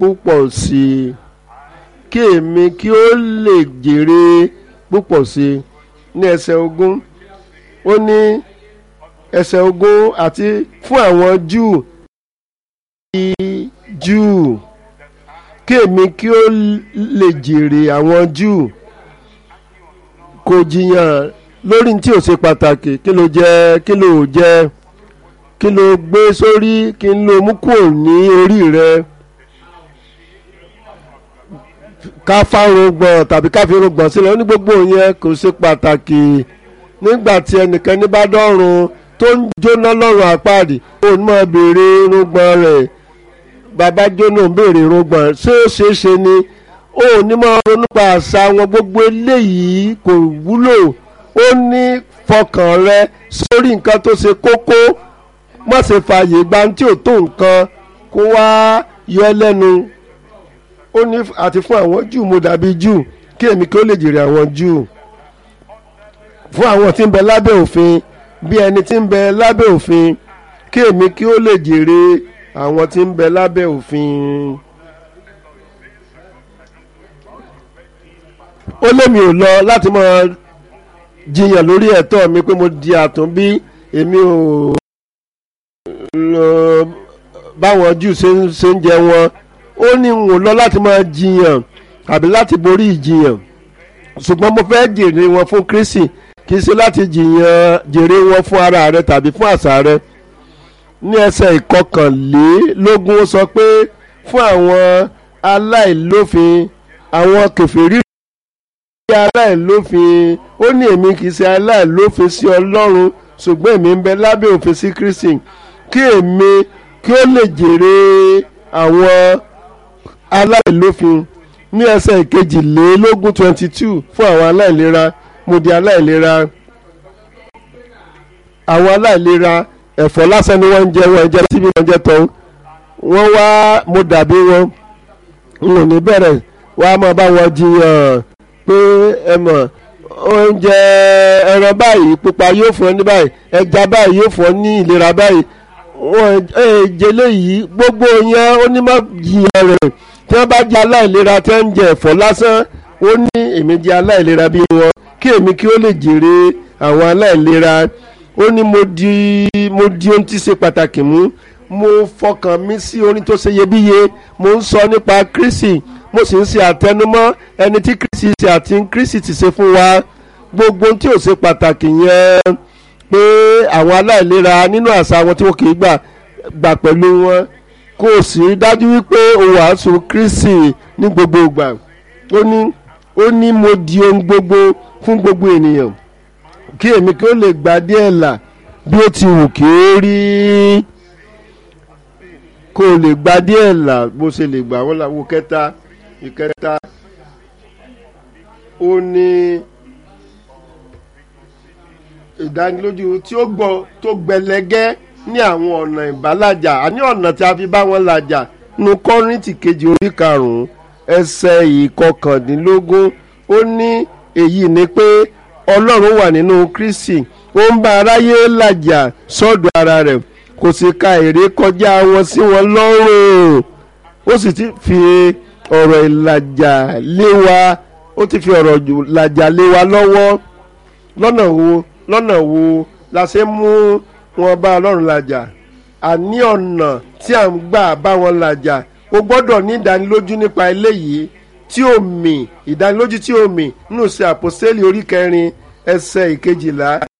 púpọ̀ sí i kí èmi kí ó lè jèrè púpọ̀ sí i ní ẹsẹ̀ ogún ó ní ẹsẹ̀ ogún àti fún àwọn júù júù kí èmi kí ó lè jèrè àwọn júù kò jiyàn lórí tí ò ṣe pàtàkì kí ló jẹ kí ló jẹ kí ló gbé sórí kí ló mú kúrò ní orí rẹ ká fárúgbọ̀n tàbí ká fi rúgbọ̀n sílẹ̀ ó ní gbogbo yẹn kò ṣe pàtàkì nígbà tí ẹnìkan ní bá dọ́run tó ń jóná lọ́rùn àpáàdì òun máa béèrè irúgbọ̀n rẹ̀ bàbá jóná ń béèrè irúgbọ̀n ṣé ó ṣeé ṣe ni ó ní máa ronú pa àṣà wọn gbogbo eléyìí kò wúlò ó ní fọkàn rẹ sórí nǹkan tó ṣe kókó má ṣe fààyè gba tí ò tó nǹkan kó wá yọ ẹ́ lẹ́nu ó ní àti fún àwọn júù mo dàbí júù kí èmi kí ó lè jèrè àwọn júù fún àwọn tí ń bẹ lábẹ́ òfin bí ẹni tí ń bẹ lábẹ́ òfin kí èmi kí ó lè jèrè àwọn tí ń bẹ lábẹ́ òfin. ó lémi ò lọ láti máa jiyàn lórí ẹ̀tọ́ mi pé mo di àtúnbí èmi ò lọ báwọn jù ṣe ń jẹ wọn ó ní n ò lọ láti máa jiyàn àbí láti borí ìjiyàn ṣùgbọ́n mo fẹ́ jèrè wọn fún Kristi kì í ṣe láti jiyàn jèrè wọn fún ara rẹ tàbí fún àṣà rẹ ní ẹsẹ̀ ìkọkànlélógún ó sọ pé fún àwọn aláìlófin àwọn kèfèrí rí aláìlófin ó ní èmi kì í ṣe aláìlófin sí Ọlọ́run ṣùgbọ́n èmi ń bẹ lábẹ́ òfin sí Kristi kí èmi kí ó lè jèrè àwọn aláìlófin ní ẹsẹ̀ ìkejìlélógún twenty two fún àwọn aláìlera mo di aláìlera àwọn aláìlera ẹ̀fọ́ lásán ni wọ́n ń jẹ wọ́n jẹ́ síbi wọ́n jẹ́ tán wọ́n wá mo dàbí wọn n ò ní bẹ̀rẹ̀ wá máa bá wọn jiyàn pé ẹ mọ̀ oúnjẹ ẹran báyìí pupa yóò fún ẹ ní báyìí ẹja báyìí yóò fún ẹ ní ìlera báyìí wọn jẹlé yìí gbogbo yẹn ó ní má jiyàn rẹ̀ tí wọ́n bá jẹ aláìlera tí wọ́n ń jẹ ẹ̀fọ́ lásán ó ní èmi jẹ aláìlera bí wọn kí èmi kí ó lè jèrè àwọn aláìlera ó ní mo di mo di ohun tí ṣe pàtàkì mú mo fọkàn mi sí orin tó ṣe iyebíye mo ń sọ nípa Kristi mo sì ń ṣe àtẹnumọ́ ẹni tí Kristi ṣe àti Kristi ti ṣe fún wa gbogbo ohun tí ò ṣe pàtàkì yẹn pé àwọn aláìlera nínú àṣà wọn tí wọn kì í gbà gbà pẹ̀lú wọn kò sí dájú wípé o wàásù Kristi ní gbogbo ìgbà ó ní ó ní mo di ohun gbogbo fún gbogbo ènìyàn kí èmi kí ó lè gba díẹ̀ là bí ó ti wù kí ó rí kó o lè gba díẹ̀ là bó ṣe lè gbà wọ́n làwọn kẹta ìkẹta ó ní ìdánilójú tí ó gbọ́ tó gbẹlẹgẹ́ ní àwọn ọ̀nà ìbálàjà àní ọ̀nà tí a fi bá wọn làjà nu kọ́rìntì kejì orí karùn-ún ẹsẹ̀ ìkọkàndínlógún ó ní èyí ni pé ọlọ́run wà nínú kristi ó ń bá aráyé làjà sọ́dọ̀ ara rẹ̀ kò sì ka èrè kọjá wọn sí wọn lọ́rùn ó sì ti fi ọ̀rọ̀ ìlàjà lé wa ó ti fi ọ̀rọ̀ ìlàjà lé wa lọ́wọ́ lọ́nà wo lọ́nà wo la ṣe mú wọn bá ọlọ́run làjà àní ọ̀nà tí à ń gbà bá wọn làjà o gbọ́dọ̀ ní ìdánilójú nípa eléyìí tí ó mì ìdánilójú tí ó mì nínú sí àpòsílẹ̀ orí kẹrin ẹsẹ̀ ìkejìlá